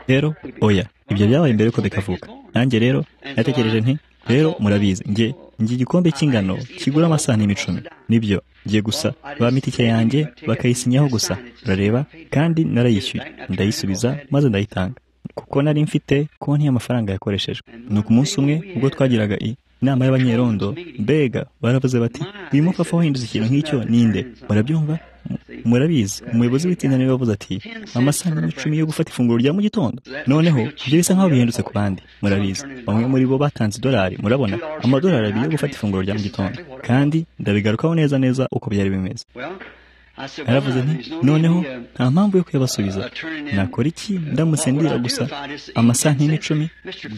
rero oya ibyo byabaye mbere yuko bikavuka nanjye rero natekereje nti rero murabizi njye njye igikombe cy'ingano kigura amasahani n'imicumi nibyo njye gusa ba mitike yanjye bakayisinyaho gusa urareba kandi narayishyuye ndayisubiza maze ndayitanga kuko nari mfite konti y'amafaranga yakoreshejwe ni ku munsi umwe ubwo twagiraga inama y'abanyerondo mbega baravuze bati uyu mupapa wahindutse ikintu nk'icyo ninde murabyumva murabizi umuyobozi w'itsinda niwe wavuze ati amasaha n'icumi yo gufata ifunguro rya mu gitondo noneho ibyo bisa nk'aho bihindutse ku bandi murabizi bamwe muri bo batanze idolari murabona amadolari abiri yo gufata ifunguro rya mu gitondo kandi ndabigarukaho neza neza uko byari bimeze naravuze nti noneho nta mpamvu yo kuyabasubiza nakora iki ndamutse ndira gusa amasaha n'icumi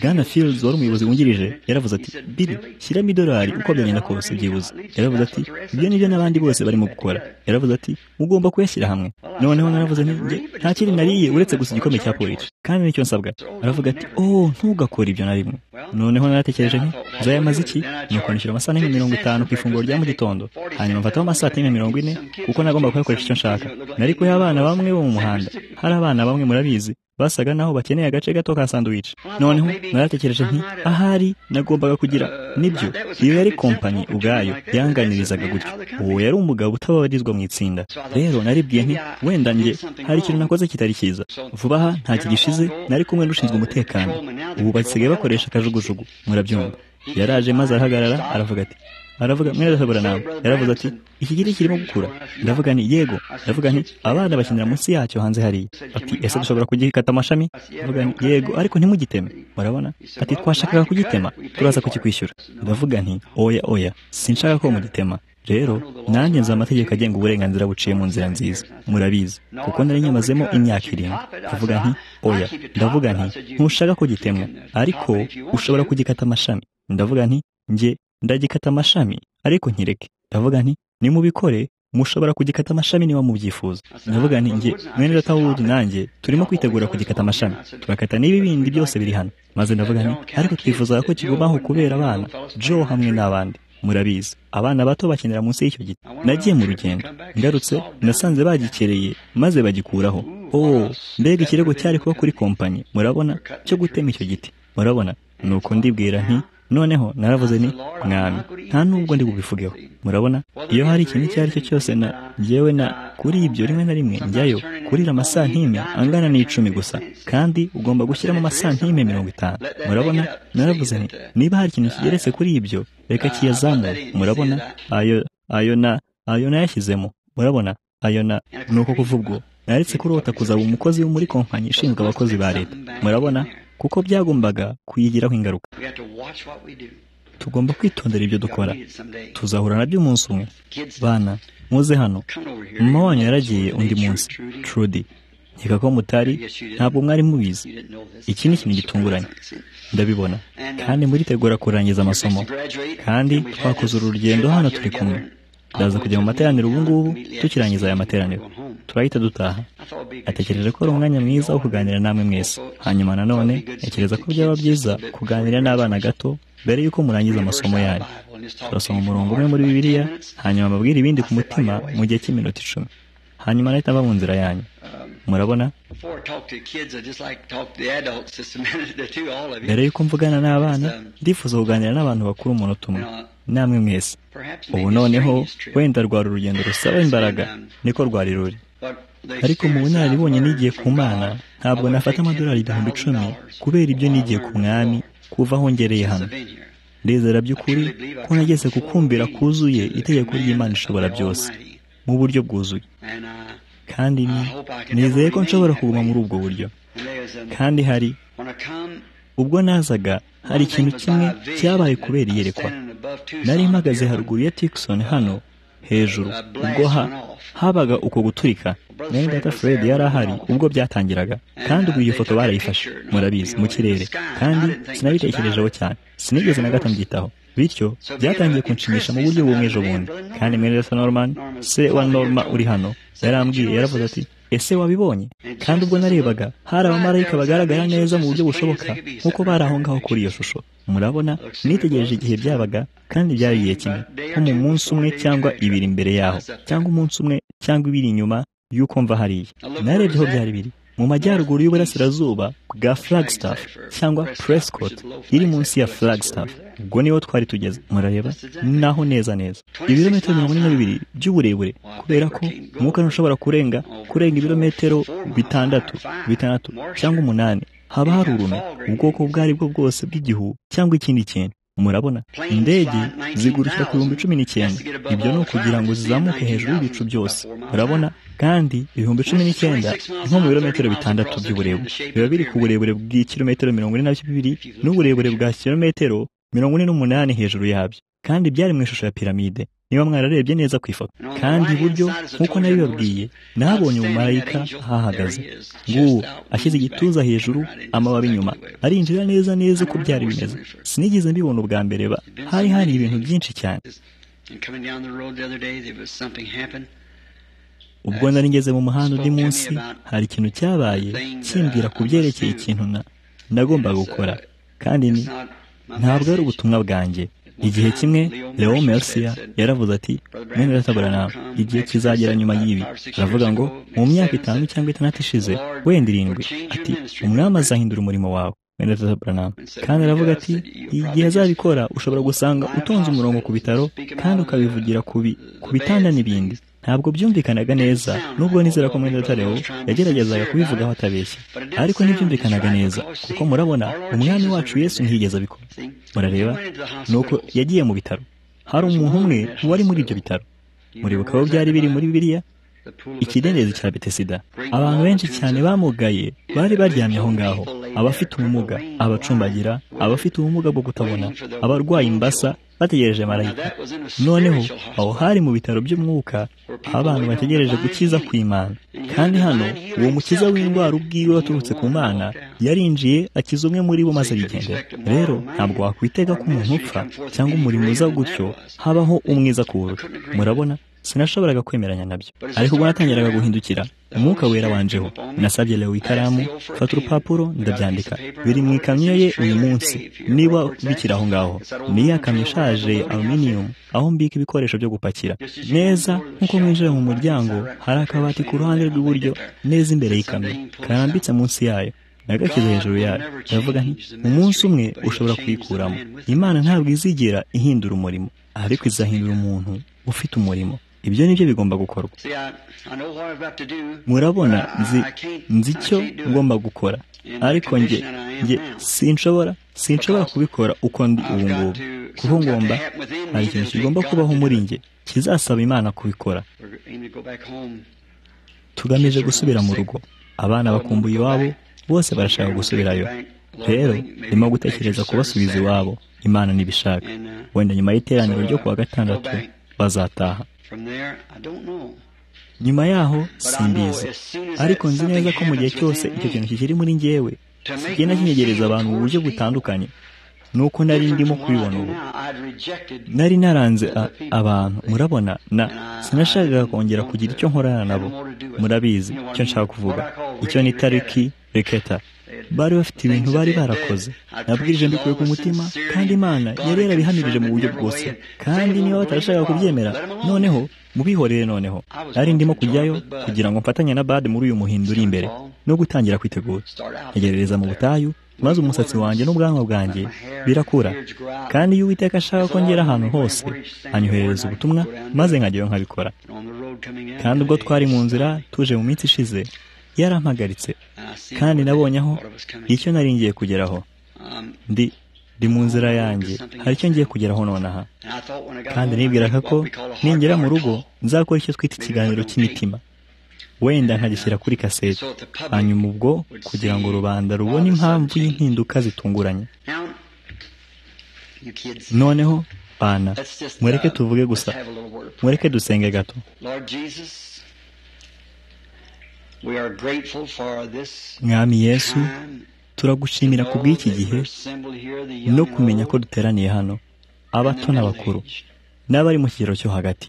bwana fields wari umuyobozi wungirije yaravuze ati biri shyiramo idolari uko byagenda kose byibuze yaravuze ati ibyo nibyo n'abandi bose barimo gukora yaravuze ati ugomba kuyashyira hamwe noneho naravuze nti nta kindi nariye uretse gusa igikombe cya polisi kandi nicyo nsabwa aravuga ati oh ntugakore ibyo na rimwe noneho naratekereje nti uzayamaze iki nuko nishyura amasaha mirongo itanu ku ifunguro rya mu gitondo hanyuma mfataho amasaha mirongo ine kuko nagomba ngomba kuyakoresha icyo nshaka nari kuha abana bamwe bo mu muhanda hari abana bamwe murabizi basaga naho bakeneye agace gato ka sandwich noneho naratekereje nti ahari nagombaga kugira nibyo iyo yari kompanyi ubwayo yanganirizaga gutyo uwo yari umugabo utababarizwa mu itsinda rero naribwiye nti wenda njye hari ikintu nakoze kitari cyiza vuba aha nta kigishize nari kumwe n'ushinzwe umutekano ubu basigaye bakoresha akajugujugu murabyumva yaraje maze arahagarara aravuga ati aravuga mwerahobora nawe yaravuze ati iki giti kirimo gukura ndavuga nti yego ndavuga nti abana bakinira munsi yacyo hanze hariya ati ese dushobora kugikata amashami ndavuga nti yego ariko ntimugiteme murabona ati twashakaga kugitema turaza kukikwishyura ndavuga nti oya oya sinshaka ko mugitema rero nanjye nzi amategeko agenga uburenganzira buciye mu nzira nziza murabizi kuko nari nyamazemo imyaka irindwi ndavuga nti oya ndavuga nti ntushaka kugitemwa ariko ushobora kugikata amashami ndavuga nti njye ndagikata amashami ariko nkireke ndavuga nti nimubikore mushobora kugikata amashami niba mubyifuza ndavuga nti njye mwene data w'uwundi nanjye turimo kwitegura kugikata amashami tugakata n'ibi bindi byose biri hano maze ndavuga nti ariko twifuzaga ko kigumaho kubera abana joe hamwe n'abandi murabizi abana bato bakenera munsi y'icyo giti nagiye mu rugendo ngarutse nasanze bagikereye maze bagikuraho oh mbega ikirego cyari kuba kuri kompanyi murabona cyo gutema icyo giti murabona nuko ndibwira nti noneho naravuze ni mwami nta nubwo ndi bubivugeho murabona iyo hari ikintu icyo ari cyo cyose na ngewe na kuri ibyo rimwe na rimwe njyayo kurira amasantime angana n'icumi gusa kandi ugomba gushyiramo amasantime mirongo itanu murabona naravuze ni niba hari ikintu kigeretse kuri ibyo reka kiyazamure murabona ayo ayo na ayo nayashyizemo murabona ayo na ni uko kuvuga naretse kurota kuzaba umukozi wo muri kompanyi ishinzwe abakozi ba leta murabona kuko byagombaga kuyigiraho ingaruka tugomba kwitondera ibyo dukora tuzahura nabyo umunsi umwe bana muze hano mama wanyu yaragiye undi munsi trudy nkeka ko mutari ntabwo mwari mubizi iki ni ikintu gitunguranye ndabibona kandi muritegura kurangiza amasomo kandi twakoze uru rugendo hano turi kumwe ndaza kujya mu materaniro ubu ngubu tukirangiza aya materaniro turahita dutaha atekereje ko ari umwanya mwiza wo kuganira namwe mwese hanyuma nanone ntekereza ko byaba byiza kuganira n'abana gato mbere y'uko murangiza amasomo yanyu turasoma umurongo umwe muri bibiliya hanyuma mbabwire ibindi ku mutima mu gihe cy'iminota icumi hanyuma nahita mba mu nzira yanyu murabona mbere y'uko mvugana n'abana ndifuza kuganira n'abantu bakuru umunota umwe namwe mwese ubu noneho wenda rwari urugendo rusaba imbaraga niko rwari ruri ariko mu bunararibonye nigiye ku mana ntabwo nafata amadolari ibihumbi icumi kubera ibyo nigiye ku mwami kuva aho ngereye hano ndizera by'ukuri ko nageze kukumvira kuzuye itegeko ry'imana ishobora byose mu buryo bwuzuye kandi nizeye ko nshobora kuguma muri ubwo buryo kandi hari ubwo nazaga hari ikintu kimwe cyabaye kubera iyerekwa nari mpagaze haruguru ya tikisoni hano hejuru ubwo habaga uko guturika mwene data fred yari ahari ubwo byatangiraga kandi ubwo iyo foto barayifashe murabizi mu kirere kandi sinabitekerejeho cyane sinigeze na gato mbyitaho bityo byatangiye kunshimisha mu buryo bumwe ejo bundi kandi mwene data norman se wa norma uri hano yarambwiye yaravuze ati ese wabibonye kandi ubwo narebaga hari abamarayika bagaragara neza mu buryo bushoboka nk'uko bari aho ngaho kuri iyo shusho murabona nitegereje igihe byabaga kandi byari igihe kimwe nko mu munsi umwe cyangwa ibiri mbere yaho cyangwa umunsi umwe cyangwa ibiri inyuma y'uko mva hariya narebye aho byari biri mu majyaruguru y'uburasirazuba bwa flagstaff cyangwa prescott iri munsi ya flagstaff ubwo niho twari tugeze murareba naho neza neza ibirometero mirongo ine na bibiri by'uburebure kubera ko umwuka ntushobora kurenga kurenga ibirometero bitandatu bitandatu cyangwa umunani haba hari urume ubwoko ubwo ari bwo bwose bw'igihu cyangwa ikindi kintu murabona indege zigurukira ku bihumbi cumi n'icyenda ibyo ni ukugira ngo zizamuke hejuru y'ibicu byose murabona kandi ibihumbi cumi n'icyenda nko mu birometero bitandatu by'uburebure biba biri ku burebure bw'ikirometero mirongo ine na bibiri n'uburebure bwa kilometero mirongo ine n'umunani hejuru yabyo kandi byari mu ishusho ya piramide niba mwararebye neza ku ifoto kandi iburyo nk'uko nabibabwiye nabonye umumarayika ahahagaze nguwo ashyize igituza hejuru amababi inyuma arinjira neza neza uko byari bimeze sinigeze mbibona ubwa mbere ba hari hari ibintu byinshi cyane ubwo nari ngeze mu muhanda undi munsi hari ikintu cyabaye kimbwira ku byerekeye ikintu nagombaga gukora kandi ni ntabwo ari ubutumwa bwanjye igihe kimwe leo mercia yaravuze ati mwene iratabura nawe igihe kizagera nyuma y'ibi aravuga ngo mu myaka itanu cyangwa itandatu ishize wenda irindwi ati umwami azahindura umurimo wawe mwene iratabura nawe kandi aravuga ati igihe azabikora ushobora gusanga utonze umurongo ku bitaro kandi ukabivugira ku bitanda n'ibindi ntabwo byumvikanaga neza nubwo nizera ko mwene leo yageragezaga kubivugaho atabeshya ariko ntibyumvikanaga neza kuko murabona umwami wacu yesu ntiyigeze abikora murareba ni uko yagiye mu bitaro hari umuntu umwe wari muri ibyo bitaro muribuka aho byari biri muri bibiriya ikidendezi cya betesida abantu benshi cyane bamugaye bari baryamye aho ngaho abafite ubumuga abacumbagira abafite ubumuga bwo kutabona abarwaye imbasa bategereje marayika noneho aho hari mu bitaro by'umwuka aho abantu bategereje gukiza ku imana kandi hano uwo mukiza w'indwara ubwiwe waturutse ku mana yarinjiye akiza umwe muri bo maze arigendera rero ntabwo wakwitega ko umuntu upfa cyangwa umurimo uza gutyo habaho umwiza kuwurusha murabona sinashoboraga kwemeranya nabyo ariko ubwo natangiraga guhindukira umwuka wera wanjeho nasabye lewo ikaramu fata urupapuro ndabyandika biri mu ikamyo ye uyu munsi niba bikiri aho ngaho niyo yakamyo ishaje aluminiyumu aho mbika ibikoresho byo gupakira neza nkuko mwinjira mu muryango hari akabati ku ruhande rw'iburyo neza imbere y'ikamyo karambitse munsi yayo nagashyize hejuru yayo ndavuga nti umunsi umwe ushobora kuyikuramo imana ntabwo izigera ihindura umurimo ariko izahindura umuntu ufite umurimo ibyo ni byo bigomba gukorwa murabona nzi icyo ngomba gukora ariko njye njye sinshobora sinshobora kubikora uko ndi ubu ngubu kuko ngomba hari ikintu kigomba kubaho muri njye kizasaba imana kubikora tugamije gusubira mu rugo abana bakumbuye iwabo bose barashaka gusubirayo rero ndimo gutekereza kubasubiza iwabo imana ntibishaka wenda nyuma y'iteraniro ryo kuwa gatandatu bazataha nyuma yaho simbizi ariko nzi neza ko mu gihe cyose icyo kintu kikiri muri ngewe kigenda kinyegereza abantu mu buryo butandukanye nuko nari ndimo kubibona ubu nari naranze abantu murabona na sinashakaga kongera kugira icyo nkorana nabo murabizi icyo nshaka kuvuga icyo ni tariki reketa bari bafite ibintu bari barakoze nabwirije mbikuye ku mutima kandi imana yari yarabihamirije mu buryo bwose kandi niba batarashaka kubyemera noneho mubihorere noneho nari ndimo kujyayo kugira ngo mfatanye na bade muri uyu muhindo uri imbere no gutangira kwitegura ntegerereza mu butayu maze umusatsi wanjye n'ubwanwa bwanjye birakura kandi iyo uwiteka ashaka ko ngera ahantu hose anyoherereza ubutumwa maze nkajyayo nkabikora kandi ubwo twari mu nzira tuje mu minsi ishize yarampagaritse kandi nabonye aho icyo nari ngiye kugeraho ndi ndi mu nzira yanjye hari icyo ngiye kugeraho nonaha kandi nibwiraga ko ningera mu rugo nzakora icyo twita ikiganiro cy'imitima wenda nkagishyira kuri kasete hanyuma ubwo kugira ngo rubanda rubone impamvu y'impinduka zitunguranye noneho bana mureke tuvuge gusa mureke dusenge gato mwami yesu turagushimira ku bw'iki gihe no kumenya ko duteraniye hano abato n'abakuru n'abari mu kigero cyo hagati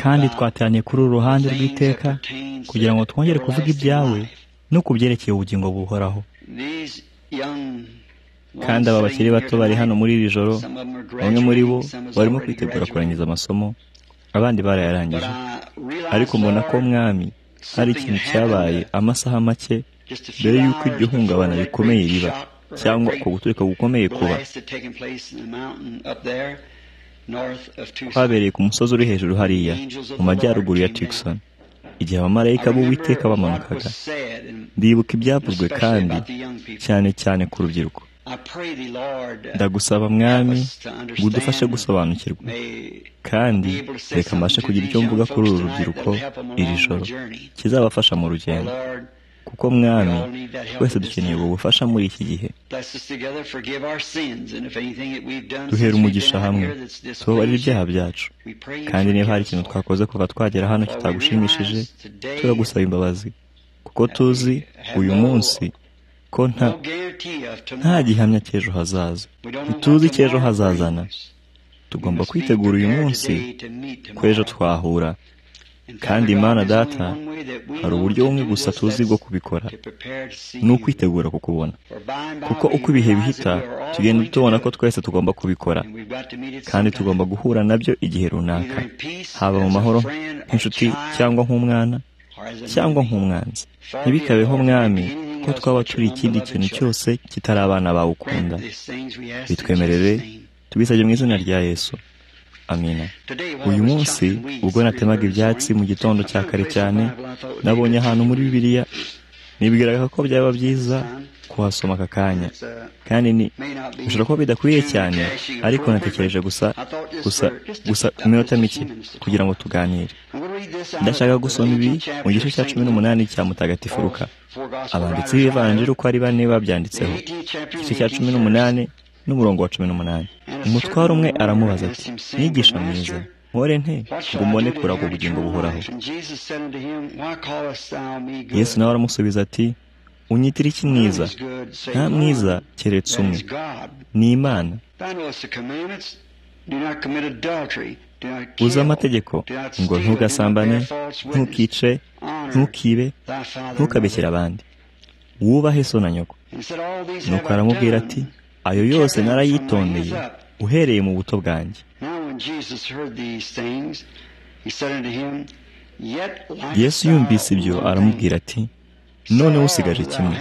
kandi twateraniye kuri uru ruhande rw'iteka kugira ngo twongere kuvuga ibyawe no ku byerekeye ubugingo buhoraho kandi aba bakiri bato bari hano muri iri joro bamwe muri bo barimo kwitegura kurangiza amasomo abandi barayarangije ariko mbona ko mwami hari ikintu cyabaye amasaha make mbere y'uko iryo hungabana rikomeye riba cyangwa uko guturika gukomeye kuba kwabereye ku musozi uri hejuru hariya mu majyaruguru ya Tucson igihe abamarayika b'uwiteka bamanukaga ndibuka ibyavuzwe kandi cyane cyane ku rubyiruko ndagusaba mwami ngo udufashe gusobanukirwa kandi reka mbashe kugira icyo mvuga kuri uru rubyiruko iri joro kizabafasha mu rugendo kuko mwami twese dukeneye ubu bufasha muri iki gihe duhera umugisha hamwe tubabarira ibyaha byacu kandi niba hari ikintu twakoze kuva twagera hano kitagushimishije turagusaba imbabazi kuko tuzi uyu munsi ko nta gihamya cy'ejo hazaza ntituzi cy'ejo hazazana tugomba kwitegura uyu munsi ko ejo twahura kandi imana data hari uburyo bumwe gusa tuzi bwo kubikora ni ukwitegura kukubona kuko uko ibihe bihita tugenda tubona ko twese tugomba kubikora kandi tugomba guhura nabyo igihe runaka haba mu mahoro nk'inshuti cyangwa nk'umwana cyangwa nk'umwanzi ntibikabeho mwami ko twaba turi ikindi kintu cyose kitari abana bawe ukunda bitwemerere tubisabye mu izina rya yesu amina uyu munsi ubwo natemaga ibyatsi mu gitondo cya kare cyane nabonye ahantu muri bibiliya nibwiraga ko byaba byiza kuhasoma aka kanya kandi ni bishobora kuba bidakwiye cyane ariko natekereje gusa gusa gusa iminota mike kugira ngo tuganire ndashaka gusoma ibi mu gice cya cumi n'umunani cya mutagatifu ruka abanditsi b'ivanjiri uko ari bane babyanditseho igice cya cumi n'umunani n'umurongo wa cumi n'umunani umutwaro umwe aramubaza ati mwigisha mwiza nkore nte ngo mbone kuraga ubugingo buhoraho yesu nawe aramusubiza ati unyitira iki mwiza nta mwiza keretse umwe ni imana uzi amategeko ngo ntugasambane ntukice ntukibe ntukabekere abandi wubahe so na nyoko nuko aramubwira ati ayo yose narayitondeye uhereye mu buto bwanjye yesu yumvise ibyo aramubwira ati none usigaje kimwe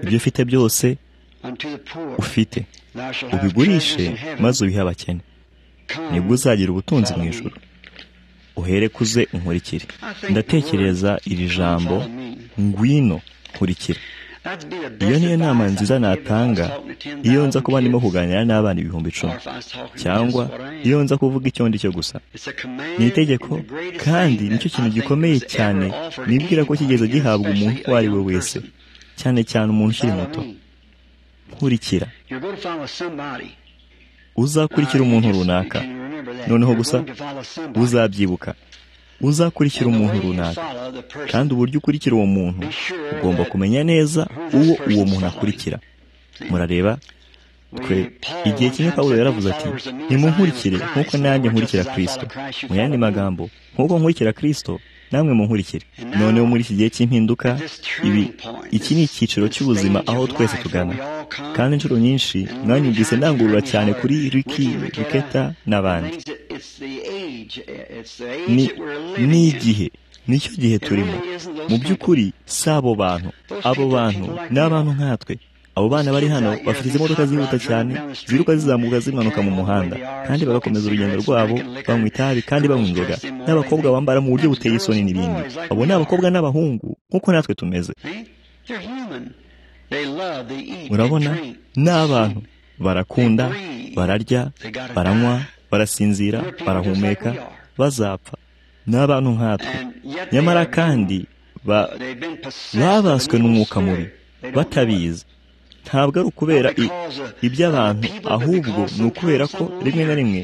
ibyo ufite byose ufite ubigurishe maze ubihe abakene nibwo uzagira ubutunzi mu ijoro uhere kuze unkurikire ndatekereza iri jambo ngwino nkurikire iyo niyo nama nziza natanga iyo nza kuba ndimo kuganira n'abana ibihumbi icumi cyangwa iyo nza kuvuga icyo ndi cyo gusa ni itegeko kandi nicyo kintu gikomeye cyane nibwira ko kigeze gihabwa umuntu uwo ari we wese cyane cyane umuntu ukiri muto nkurikira uzakurikira umuntu runaka noneho gusa uzabyibuka uzakurikira umuntu runaka kandi uburyo ukurikira uwo muntu ugomba kumenya neza uwo uwo muntu akurikira murareba twe igihe kimwe pawulo yaravuze ati nimunkurikire nk'uko nanjye nkurikira kirisito mu yandi magambo nk'uko nkurikira kirisito namwe munkurikire noneho muri iki gihe cy'impinduka ibi iki ni icyiciro cy'ubuzima aho twese tugana kandi inshuro nyinshi mwanyumvise ndangurura cyane kuri riki riketa n'abandi ni igihe nicyo gihe turimo mu by'ukuri si abo bantu abo bantu ni abantu nkatwe abo bana bari hano bafite izi modoka zihuta cyane ziruka zizamuka zimanuka mu muhanda kandi bagakomeza urugendo rwabo banywa itabi kandi banywa inzoga n'abakobwa bambara mu buryo buteye isoni n'ibindi abo ni abakobwa n'abahungu nk'uko natwe tumeze urabona ni abantu barakunda bararya baranywa barasinzira barahumeka bazapfa ni abantu nkatwe nyamara kandi babaswe n'umwuka mubi batabizi ntabwo ari ukubera iby'abantu ahubwo ni ukubera ko rimwe na rimwe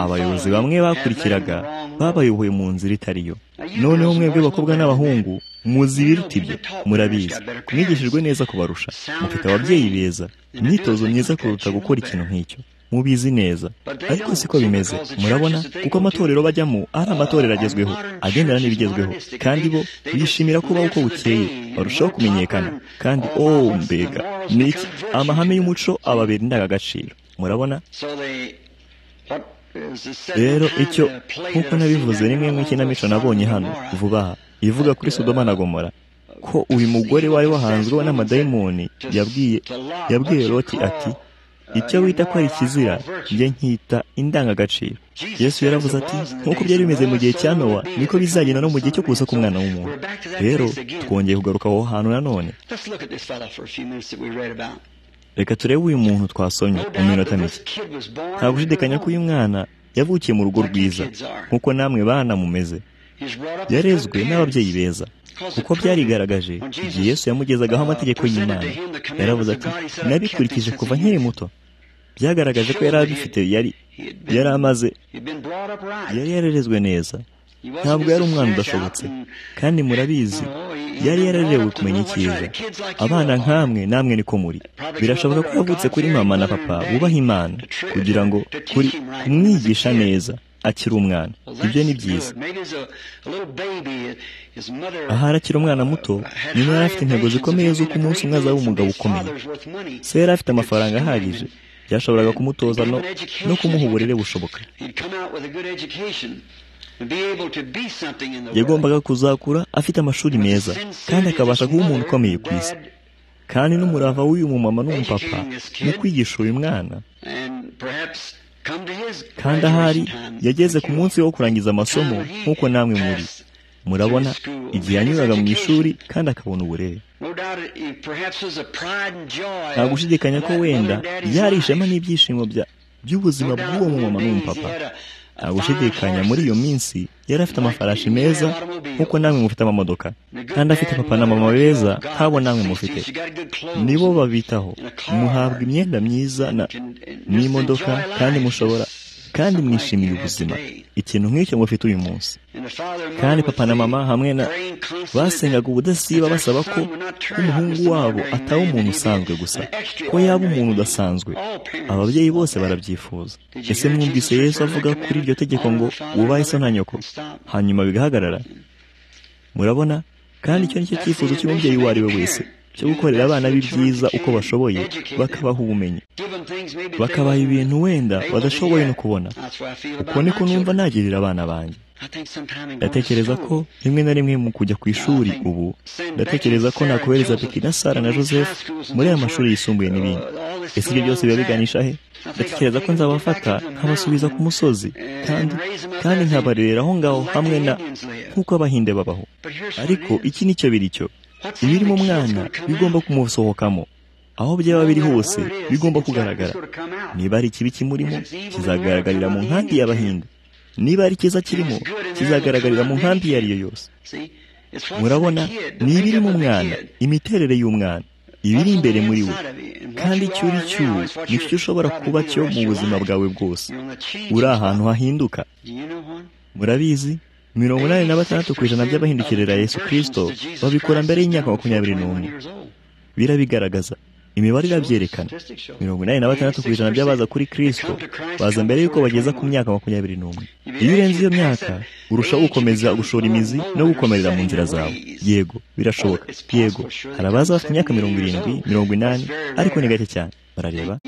abayobozi bamwe bakurikiraga babayoboye mu nzira itari yo noneho mwebwe bakobwa n'abahungu muzi ibiruta ibyo murabizi mwigishijwe neza kubarusha mufite ababyeyi beza imyitozo myiza kuruta gukora ikintu nk'icyo mubizi neza ariko siko bimeze murabona kuko amatorero bajyamo ari amatorero agezweho agendana n'ibigezweho kandi bo bishimira kubaho uko bukeye barushaho kumenyekana kandi oh mbega ni iki amahame y'umuco ababera indangagaciro murabona rero icyo nk'uko nabivuze rimwe mu ikinamico nabonye hano vuba aha ivuga kuri sodoma na gomora ko uyu mugore wari wahanzweho n'amadayimoni yabwiye yabwiye Loti ati icyo wita ko ari ikizira njye nkita indangagaciro yesu yaravuze ati nk'uko byari bimeze mu gihe cya nowa niko bizagenda no mu gihe cyo kuza k'umwana w'umuntu rero twongeye kugaruka aho hantu nanone reka turebe uyu muntu twasomye mu minota mike nta gushidikanya ko uyu mwana yavukiye mu rugo rwiza nk'uko namwe bana mumeze yarezwe n'ababyeyi beza kuko byarigaragaje igihe yesu yamugezagaho amategeko y'imana yaravuze ati nabikurikije kuva nkiri muto byagaragaje ko yari abifite yari yari amaze yari yararezwe neza ntabwo yari umwana udashobotse kandi murabizi yari yararewe kumenya icyiza abana nk'amwe namwe niko muri birashoboka ko yavutse kuri mama na papa bubaha imana kugira ngo kuri kumwigisha neza akiri umwana ibyo ni byiza aha arakiri umwana muto nyuma yari afite intego zikomeye z'uko umunsi umwe azaba umugabo ukomeye se yari afite amafaranga ahagije byashoboraga kumutoza no kumuha uburere bushoboka yagombaga kuzakura afite amashuri meza kandi akabasha kuba umuntu ukomeye ku isi kandi n'umurava w'uyu mumama n'umupapa mu kwigisha uyu mwana kandi ahari yageze ku munsi wo kurangiza amasomo nk'uko namwe muri murabona igihe yanyuraga mu ishuri kandi akabona uburere nta gushidikanya ko wenda yari ishema n'ibyishimo by'ubuzima bw'uwo mumama n'umupapa nta gushidikanya muri iyo minsi yari afite amafarashi meza nk'uko namwe mufite amamodoka kandi afite papa na mama beza nk'abo namwe mufite nibo babitaho muhabwa imyenda myiza n'imodoka kandi mushobora kandi mwishimiye ubuzima ikintu nk'icyo mufite uyu munsi kandi papa na mama hamwe na basengaga ubudasiba basaba ko umuhungu wabo ataba umuntu usanzwe gusa ko yaba umuntu udasanzwe ababyeyi bose barabyifuza ese mwumvise yesu avuga kuri iryo tegeko ngo wubahe so na nyoko hanyuma bigahagarara murabona kandi icyo nicyo cyifuzo cy'umubyeyi uwo ari we wese cyo gukorera abana be byiza uko bashoboye bakabaha ubumenyi bakabaha ibintu wenda badashoboye no kubona uko niko numva nagirira abana banjye ndatekereza ko rimwe na rimwe mu kujya ku ishuri ubu ndatekereza ko nakohereza peki na sara na joseph muri aya mashuri yisumbuye n'ibindi ese ibyo byose biba biganisha he ndatekereza ko nzabafata nkabasubiza ku musozi kandi kandi nkabarerera aho ngaho hamwe na nk'uko abahinde babaho ariko iki nicyo biri cyo ibiri mu mwana bigomba kumusohokamo aho byaba biri hose bigomba kugaragara niba ari ikibi kimurimo kizagaragarira mu nkambi y'abahinde niba ari cyiza kirimo kizagaragarira mu nkambi iyo ari yo yose murabona ni ibiri mu mwana imiterere y'umwana ibiri imbere muri we kandi icyo uri cyo nicyo ushobora kuba cyo mu buzima bwawe bwose uri ahantu hahinduka murabizi mirongo inani na batandatu ku ijana by'abahindukirira Yesu kirisito babikora mbere y'imyaka makumyabiri n'umwe birabigaragaza imibare irabyerekana mirongo inani na batandatu ku ijana by'abaza kuri kirisito baza mbere y'uko bageza ku myaka makumyabiri n'umwe iyo urenze iyo myaka urushaho gukomeza gushora imizi no gukomerera mu nzira zawe yego birashoboka yego hari abaza bafite imyaka mirongo irindwi mirongo inani ariko ni gake cyane barareba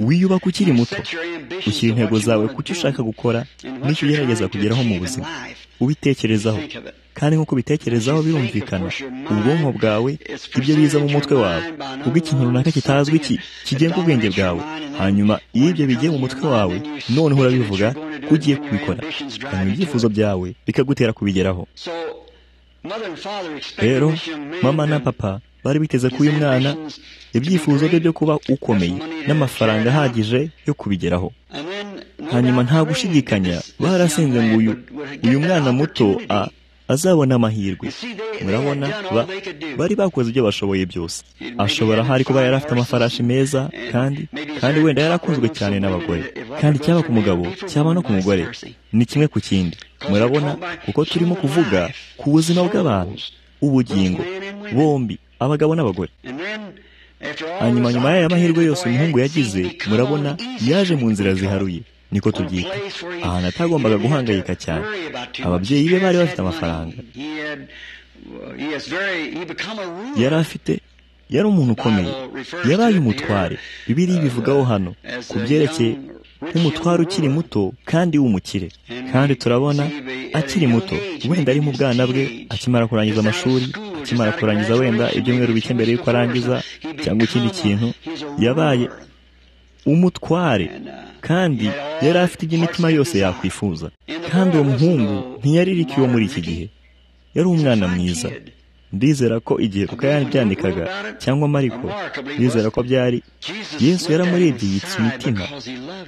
wiyubaka ukiri muto ushyira intego zawe ku cyo ushaka gukora n'icyo ugerageza kugeraho mu buzima ubitekerezaho kandi nk'uko ubitekerezaho birumvikana ubwonko bwawe ibyo biza mu mutwe wawe ubwo ikintu runaka kitazwi kigenga ubwenge bwawe hanyuma iyo ibyo bigiye mu mutwe wawe noneho urabivuga ko ugiye kubikora hanyuma ibyifuzo byawe bikagutera kubigeraho rero mama na papa bari biteze ko uyu mwana ibyifuzo bye byo kuba ukomeye n'amafaranga ahagije yo kubigeraho hanyuma nta gushidikanya barasenze ngo uyu uyu mwana muto a azabona amahirwe murabona bari bakoze ibyo bashoboye byose ashobora ahari kuba yari afite amafarashi meza kandi kandi wenda yari akunzwe cyane n'abagore kandi cyaba ku mugabo cyaba no ku mugore ni kimwe ku kindi murabona kuko turimo kuvuga ku buzima bw'abantu ubugingo bombi abagabo n'abagore hanyuma nyuma y'aya mahirwe yose umuhungu yagize murabona yaje mu nzira ziharuye niko tubyita ahantu atagombaga guhangayika cyane ababyeyi be bari bafite amafaranga yari afite yari umuntu ukomeye yaraye umutware bibiri bivugaho hano ku byerekeye nk'umutware ukiri muto kandi w'umukire kandi turabona akiri muto wenda ari mu bwana bwe akimara kurangiza amashuri akimara kurangiza wenda ibyumweru bike mbere y'uko arangiza cyangwa ikindi kintu yabaye umutware kandi yari afite iby'imitima yose yakwifuza kandi uwo muhungu ntiyariririka iwe muri iki gihe yari umwana mwiza ndizera ko igihe rukayani byandikaga cyangwa mariko ndizera ko byari yesu yaramurebye yitsa imitima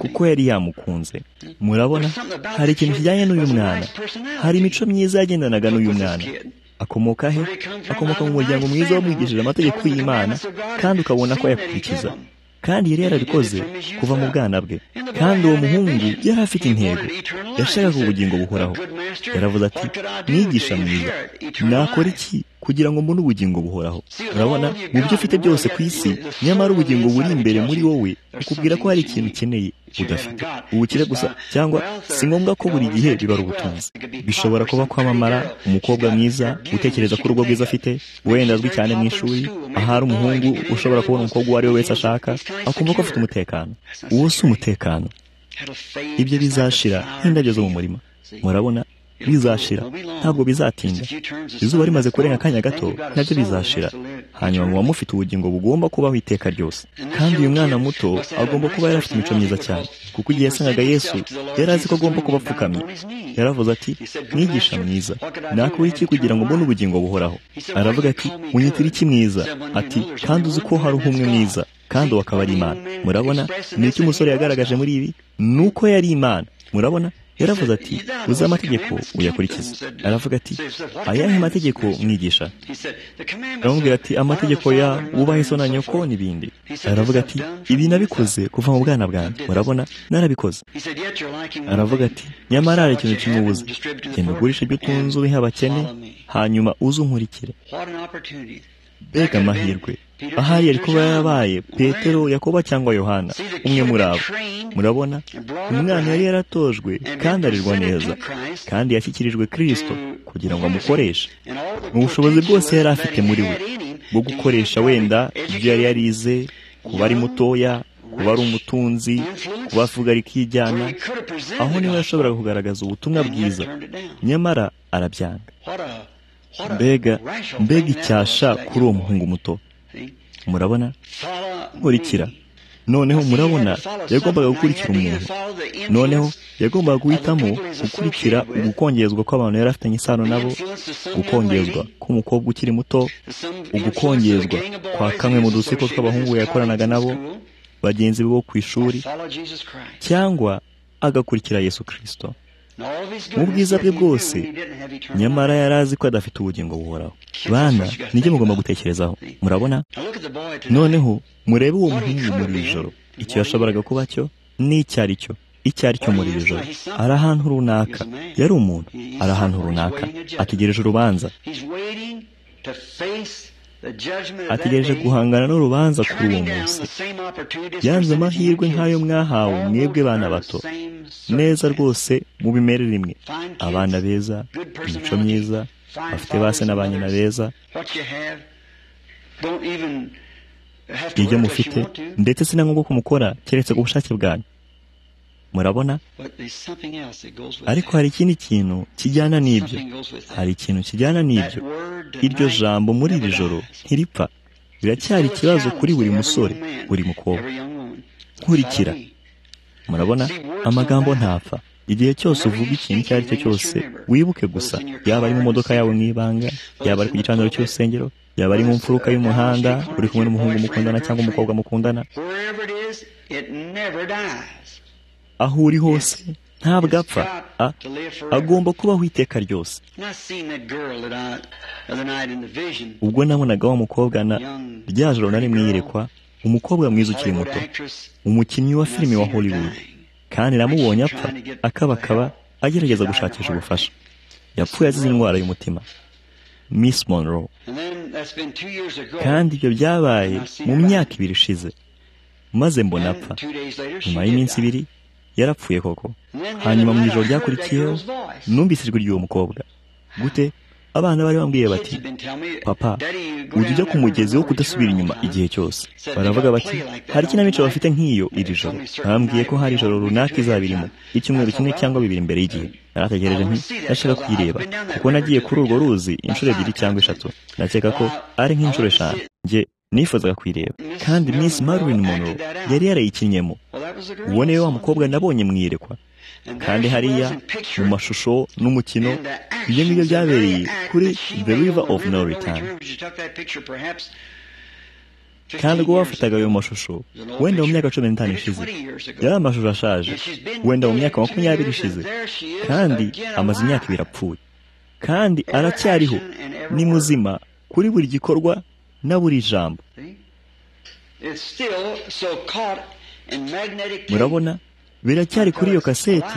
kuko yari yamukunze murabona hari ikintu kijyanye n'uyu mwana hari imico myiza yagendanaga n'uyu mwana akomoka he akomoka mu muryango mwiza wamwigishije amategeko y'imana kandi ukabona ko ayakurikiza kandi yari yarabikoze kuva mu bwana bwe kandi uwo muhungu yari afite intego yashakaga ubugingo buhoraho yaravuze ati mwigisha mwiza nakora iki kugira ngo mbone ubugingo buhoraho urabona mu byo ufite byose ku isi nyamara ubugingo buri imbere muri wowe ukubwira ko hari ikintu ukeneye udafite ubukire gusa cyangwa si ngombwa ko buri gihe bibara ubutunzi bishobora kuba kwamamara umukobwa mwiza utekereza ko urugo rwiza afite wenda azwi cyane mu ishuri ahari umuhungu ushobora kubona umukobwa uwo ari we wese ashaka akumva ko afite umutekano uwo si umutekano ibyo bizashira nk'indabyo zo mu murima murabona bizashira ntabwo bizatinda izuba rimaze kurenga akanya gato nabyo bizashira hanyuma muba mufite ubugingo bugomba kubaho iteka ryose kandi uyu mwana muto agomba kuba yari afite imico myiza cyane kuko igihe yasangaga yesu yari azi ko agomba kuba apfukamye yaravuze ati mwigisha mwiza nakora iki kugira ngo mbone ubugingo buhoraho aravuga ati unyitire iki mwiza ati kandi uzi ko hari umwe mwiza kandi uwo akaba ari imana murabona ni iki umusore yagaragaje muri ibi ni uko yari imana murabona yaravuze ati uzi amategeko uyakurikize aravuga ati ayahe mategeko mwigisha aramubwira ati amategeko ya wubahe so na nyoko n'ibindi aravuga ati ibi nabikoze kuva mu bwana bwanjye murabona narabikoze aravuga ati nyamara hari ikintu kimubuza genda ugurisha ibyo utunze ubihe abakene hanyuma uze unkurikire mbega amahirwe ahari yari kuba yarabaye petero yakoba cyangwa yohana umwe muri abo murabona umwana yari yaratojwe kandi arirwa neza kandi yashyikirijwe kirisito kugira ngo amukoreshe mu bushobozi bwose yari afite muri we bwo gukoresha wenda ibyo yari yarize kuba ari mutoya kuba ari umutunzi kuba avuga rikijyana aho niwe yashoboraga kugaragaza ubutumwa bwiza nyamara arabyanga mbega mbega icyasha kuri uwo muhungu muto murabona nkurikira noneho murabona yagombaga gukurikira umuntu noneho yagombaga guhitamo gukurikira ugukongezwa kw'abantu yari afitanye isano nabo gukongezwa k'umukobwa ukiri muto ugukongezwa kwa kamwe mu dusiko tw'abahungu yakoranaga nabo bagenzi be bo ku ishuri cyangwa agakurikira yesu kirisito mu bwiza bwe bwose nyamara yari azi ko adafite ubugingo buhoraho bana nibyo mugomba gutekerezaho murabona noneho murebe uwo muhungu muri iri joro icyo yashoboraga kuba cyo ni icyo ari cyo icyo ari cyo muri iri joro ari ahantu runaka yari umuntu ari ahantu runaka ategereje urubanza ategereje guhangana n'urubanza kuri uwo munsi yanze amahirwe nk'ayo mwahawe mwebwe bana bato neza rwose mu bimere rimwe abana beza imico myiza bafite base na ba nyina beza ibyo mufite ndetse si na ngombwa ko mukora keretse ku bushake bwanyu murabona ariko hari ikindi kintu kijyana n'ibyo hari ikintu kijyana n'ibyo iryo jambo muri iri joro ntiripfa biracyari ikibazo kuri buri musore buri mukobwa nkurikira murabona amagambo ntapfa igihe cyose uvuga ikintu icyo ari cyo cyose wibuke gusa yaba ari mu modoka yawe mu ibanga yaba ari ku gicaniro cy'urusengero yaba ari mu mfuruka y'umuhanda uri kumwe n'umuhungu mukundana cyangwa umukobwa mukundana aho uri hose ntabwo apfa agomba kubaho iteka ryose ubwo nabonaga wa mukobwa na rya joro nari mwiyerekwa umukobwa mwiza ukiri muto umukinnyi wa filime wa hollywood kandi namubonye apfa akabakaba agerageza gushakisha ubufasha yapfuye azize indwara y'umutima miss monroe kandi ibyo byabaye mu myaka ibiri ishize maze mbona apfa nyuma y'iminsi ibiri yarapfuye koko hanyuma mu ijoro ryakurikiyeho numvise ijwi ry'uwo mukobwa gute abana bari bambwiye bati papa ujya ujya ku mugezi wo kudasubira inyuma igihe cyose baravuga bati hari ikinamico bafite nk'iyo iri joro bambwiye ko hari ijoro runaka izaba irimo icyumweru kimwe cyangwa bibiri imbere y'igihe narategereje nti ndashaka kuyireba kuko nagiye kuri urwo ruzi inshuro ebyiri cyangwa eshatu ndakeka ko ari nk'inshuro eshanu njye nifuzaga kuyireba kandi miss marilyn monroe yari yarayikinnyemo ubone wa mukobwa nabonye mu iyerekwa kandi hariya mu mashusho n'umukino ibyo ngibyo byabereye kuri the river of no return kandi ubwo bafataga ayo mashusho wenda mu myaka cumi n'itanu ishize yari amashusho ashaje wenda mu myaka makumyabiri ishize kandi amaze imyaka ibiri apfuye kandi aracyariho ni muzima kuri buri gikorwa na buri jambo murabona biracyari kuri iyo kaseti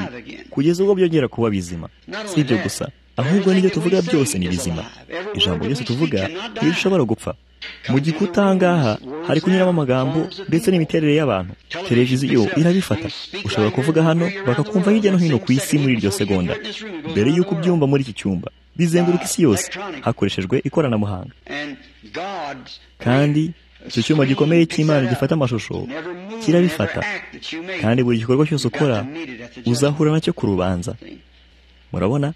kugeza ubwo byongera kuba bizima si ibyo gusa ahubwo n'ibyo tuvuga byose ni bizima ijambo ryose tuvuga ntirishobora gupfa mu gikuta ahangaha hari kunyuramo amagambo ndetse n'imiterere y'abantu televiziyo irabifata ushobora kuvuga hano bakakumva hirya no hino ku isi muri iryo segonda mbere y'uko ubyumva muri iki cyumba bizenguruka isi yose hakoreshejwe ikoranabuhanga kandi icyo cyuma gikomeye cy'imana gifata amashusho kirabifata kandi buri gikorwa cyose ukora uzahura nacyo ku rubanza murabona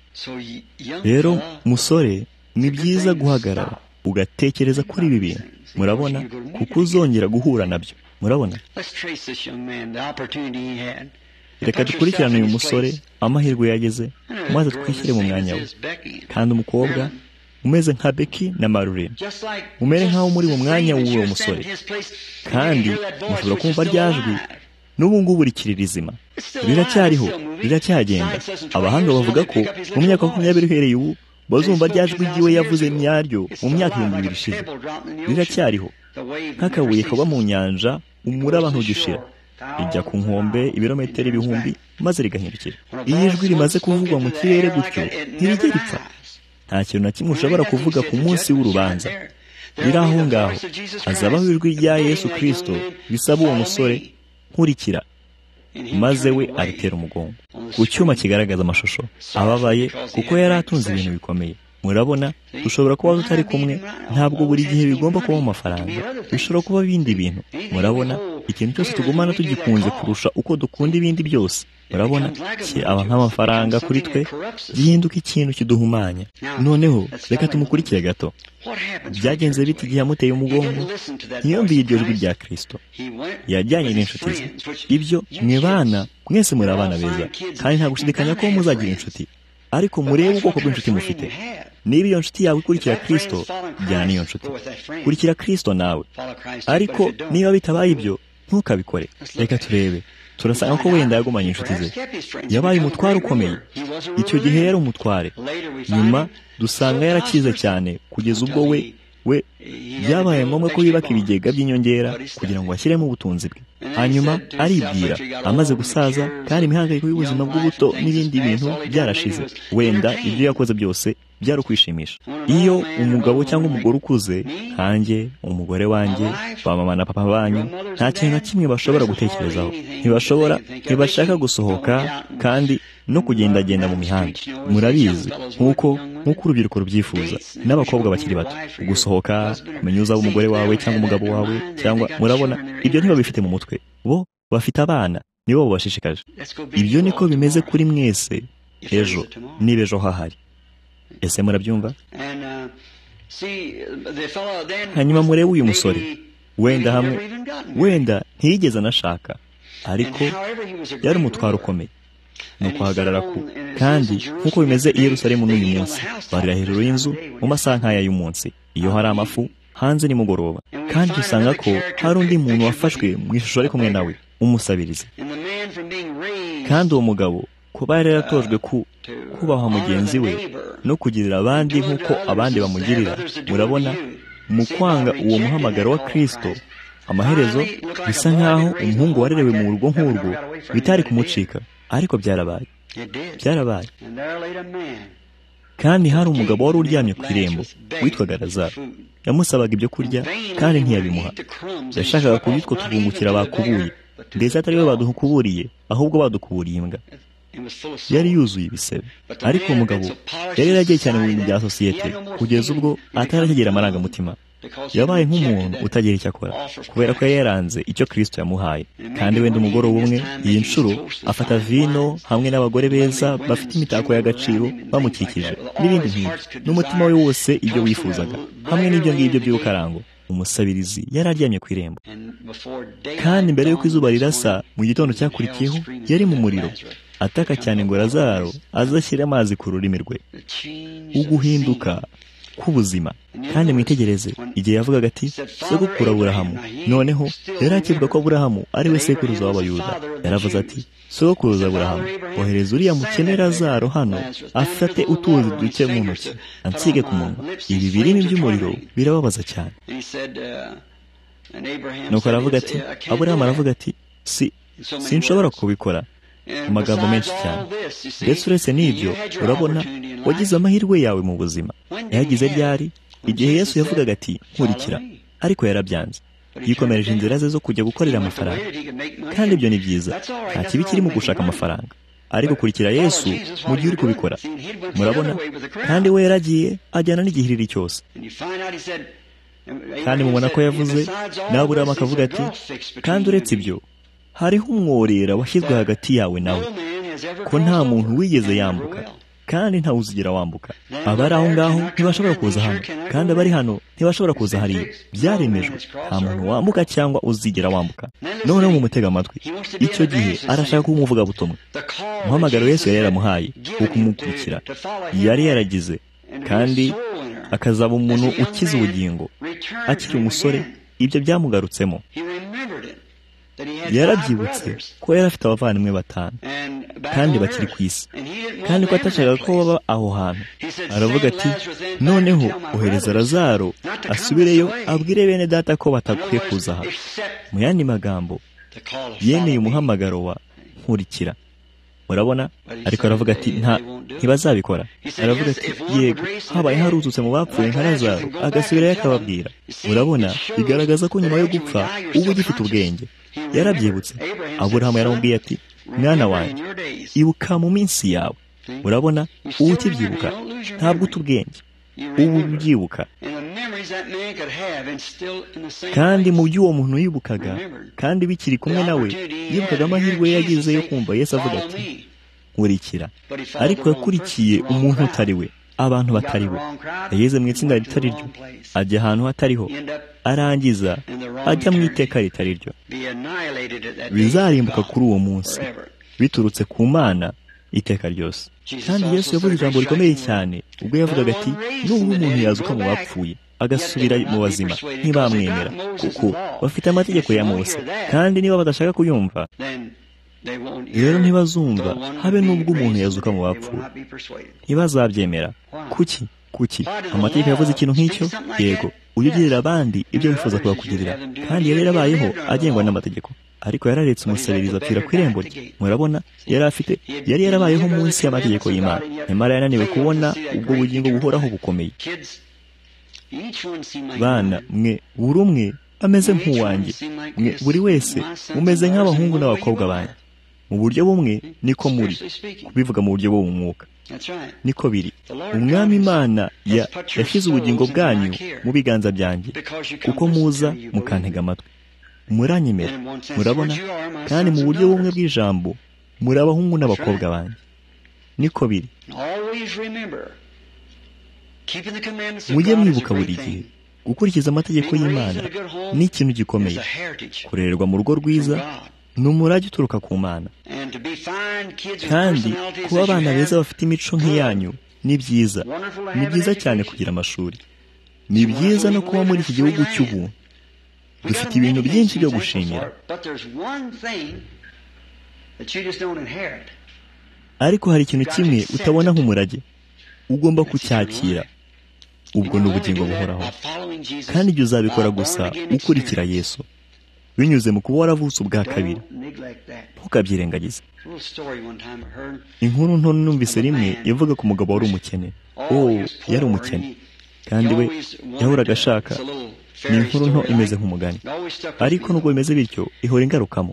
rero musore ni byiza guhagarara ugatekereza kuri ibi bintu murabona kuko uzongera guhura nabyo murabona reka dukurikirane uyu musore amahirwe yageze maze twishyire mu mwanya we kandi umukobwa umeze nka beki na marurine umere nk'aho muri mu mwanya w'uwo musore kandi mushobora kumva ryajwi n'ubu ngubu rikiri rizima riracyariho riracyagenda abahanga bavuga ko mu myaka makumyabiri uhereye ubu bazumva ryajwi ry'iwe yavuze nyaryo mu myaka ibihumbi bibiri ishize riracyariho nk'akabuye kaba mu nyanja umuraba ntugishira rijya ku nkombe ibirometero ibihumbi maze rigahindukira iyo ijwi rimaze kuvugwa mu kirere gutyo ntirijya ripfa nta kintu na kimwe ushobora kuvuga ku munsi w'urubanza riri aho ngaho hazabaho ijwi rya yesu kirisito bisaba uwo musore nkurikira maze we aritera umugongo ku cyuma kigaragaza amashusho ababaye kuko yari atunze ibintu bikomeye murabona dushobora kuba tutari kumwe ntabwo buri gihe bigomba kuba amafaranga bishobora kuba ibindi bintu murabona ikintu cyose tugumana tugikunze kurusha uko dukunda ibindi byose murabona kiraba nk'amafaranga kuri twe gihinduka ikintu kiduhumanya noneho reka tumukurikire gato byagenze biti igihe yamuteye umugongo ntiyumviye iryo jwi rya kirisito yajyanye n'inshuti ze ibyo mwibana mwese muri abana beza kandi nta gushidikanya ko muzagira inshuti ariko murebe ubwoko bw'inshuti mufite niba iyo nshuti yawe ikurikira kirisito jyana n'iyo nshuti kurikira kirisito nawe ariko niba bitabaye ibyo ntukabikore reka turebe turasanga ko wenda yagumanye inshuti ze yabaye umutware ukomeye icyo gihe yari umutware nyuma dusanga yarakize cyane kugeza ubwo we we byabaye ngombwa ko yubaka ibigega by'inyongera kugira ngo bashyiremo ubutunzi bwe hanyuma aribwira amaze gusaza kandi imihangayiko y'ubuzima bw'ubuto n'ibindi bintu byarashize wenda ibyo yakoze byose byari ukwishimisha iyo umugabo cyangwa umugore ukuze nkanjye umugore wanjye ba mama na papa banyu nta kintu na kimwe bashobora gutekerezaho ntibashobora ntibashaka gusohoka kandi no kugendagenda mu mihanda murabizi nk'uko nk'uko urubyiruko rubyifuza n'abakobwa bakiri bato gusohoka kumenya uzaba umugore wawe cyangwa umugabo wawe cyangwa murabona ibyo ntibabifite mu mutwe bo bafite abana nibo babashishikaje ibyo niko bimeze kuri mwese ejo niba ejo hahari ese murabyumva hanyuma murebe uyu musore wenda hamwe wenda ntiyigeze anashaka ariko yari umutwaro ukomeye ni ukuhagarara ku kandi nk'uko bimeze i Yerusalemu n'uyu munsi barira hejuru y'inzu mu masaha nk'aya y'umunsi iyo hari amafu hanze nimugoroba kandi dusanga ko hari undi muntu wafashwe mu ishusho ari kumwe nawe umusabiriza kandi uwo mugabo kuba yari yaratojwe ku kubaha mugenzi we no kugirira abandi nk'uko abandi bamugirira murabona mu kwanga uwo muhamagaro wa kirisito amaherezo bisa nk'aho umuhungu warerewe mu rugo nk'urwo bitari kumucika ariko byarabaye byarabaye kandi hari umugabo wari uryamye ku irembo witwaga razaro yamusabaga ibyo kurya kandi ntiyabimuha yashakaga kugira utwo tuvungukira bakubuye ndetse atari we badukuburiye ahubwo badukuburiye imbwa yari yuzuye ibisebe ariko umugabo yari yaragiye cyane mu bintu bya sosiyete kugeza ubwo ataragera amarangamutima yabaye nk'umuntu utagira icyo akora kubera ko yari yaranze icyo kirisito yamuhaye kandi wenda umugoroba umwe iyi nshuro afata vino hamwe n'abagore beza bafite imitako y'agaciro bamukikije n'ibindi nk'ibyo n'umutima we wose ibyo wifuzaga hamwe n'ibyo ngibyo by'ubukarango umusabirizi yari aryamye ku irembo kandi mbere y'uko izuba rirasa mu gitondo cyakurikiyeho yari mu muriro ataka cyane ngo razaro azashyire amazi ku rurimi rwe uguhinduka k'ubuzima kandi mwitegereze igihe yavugaga ati sekukuru aburahamu noneho yari akivuga ko aburahamu ari we sekuruza w'abayuda yaravuze ati sokuruza aburahamu ohereza uriya mukene razaro hano afate utuzi duke mu ntoki ansige ku munwa ibi birimi by'umuriro birababaza cyane nuko aravuga ati aburahamu aravuga ati si sinshobora kubikora amagambo menshi cyane ndetse uretse n'ibyo urabona wagize amahirwe yawe mu buzima yagize ryari igihe yesu yavugaga ati nkurikira ariko yarabyanze yikomereje inzira ze zo kujya gukorera amafaranga kandi ibyo ni byiza nta kibi kiri mu gushaka amafaranga ariko kurikira yesu mu gihe uri kubikora murabona kandi we yaragiye ajyana n'igihiriri cyose kandi mubona ko yavuze naburamo akavuga ati kandi uretse ibyo hariho umworera washyizwe hagati yawe nawe ko nta muntu wigeze yambuka kandi ntawe uzigira wambuka abari aho ngaho ntibashobora kuza hano kandi abari hano ntibashobora kuza hariya byaremejwe nta muntu wambuka cyangwa uzigera wambuka noneho mumutega amatwi icyo gihe arashaka kuba umuvugabutumwa umuhamagaro wese yari yaramuhaye wo kumukurikira yari yaragize kandi akazaba umuntu ukize ubugingo akiri umusore ibyo byamugarutsemo yarabyibutse ko yari afite abavandimwe batanu kandi bakiri ku isi kandi ko atashakaga ko baba aho hantu aravuga ati noneho ohereza razaro asubireyo abwire bene data ko batakwiye kuza aha mu yandi magambo yemeye umuhamagaro wa nkurikira murabona ariko aravuga ati ntibazabikora aravuga ati yego habaye harututse mu bapfuye nka razaro agasubirayo akababwira urabona bigaragaza ko nyuma yo gupfa uba ugifite ubwenge yarabyibutse aburahamu yaramubwiye ati mwana wanjye ibuka mu minsi yawe urabona ubu ukibyibuka ntabwo uta ubwenge ubu ubyibuka kandi mu byo uwo muntu yibukaga kandi bikiri kumwe nawe yibukaga amahirwe yagize yo kumva Yesu avuga ati nkurikira ariko yakurikiye umuntu utari we abantu batari bo yageze mu itsinda ritari ryo ajya ahantu hatariho arangiza ajya mu iteka ritari ryo bizarimbuka kuri uwo munsi biturutse ku mana iteka ryose kandi yesu yavuze ijambo rikomeye cyane ubwo yavugaga ati nubwo umuntu yazuka mu bapfuye agasubira mu bazima ntibamwemera kuko bafite amategeko ya Mose kandi niba badashaka kuyumva rero ntibazumva habe n'ubwo umuntu yazuka mu bapfuye ntibazabyemera kuki kuki amategeko yavuze ikintu nk'icyo yego ujye ugirira abandi ibyo wifuza kubakugirira kandi yari yarabayeho agengwa n'amategeko ariko yararetse umusabiriza apfira ku irembo rye murabona yari afite yari yarabayeho munsi y'amategeko y'imana nyamara yananiwe kubona ubwo bugingo buhoraho bukomeye bana mwe buri umwe ameze nk'uwanjye mwe buri wese umeze nk'abahungu n'abakobwa banjye mu buryo bumwe niko muri kubivuga mu buryo bwo mu mwuka niko biri umwami imana yashyize ubugingo bwanyu mu biganza byanjye kuko muza mukantega amatwi muranyemera murabona kandi mu buryo bumwe bw'ijambo muri abahungu n'abakobwa banjye niko biri mujye mwibuka buri gihe gukurikiza amategeko y'imana ni ikintu gikomeye kurererwa mu rugo rwiza ni umurage uturuka ku mana kandi kuba abana beza bafite imico nk'iyanyu ni byiza ni byiza cyane kugira amashuri ni byiza no kuba muri iki gihugu cy'ubuntu dufite ibintu byinshi byo gushimira ariko hari ikintu kimwe utabona nk'umurage ugomba kucyakira ubwo ni ubugingo buhoraho kandi igihe uzabikora gusa ukurikira yesu binyuze mu kuba waravutse ubwa kabiri ntukabyirengagize inkuru nto numvise rimwe ivuga ku mugabo wari umukene oh yari umukene kandi we yahoraga ashaka ni inkuru nto imeze nk'umugani ariko nubwo bimeze bityo ihora ingarukamo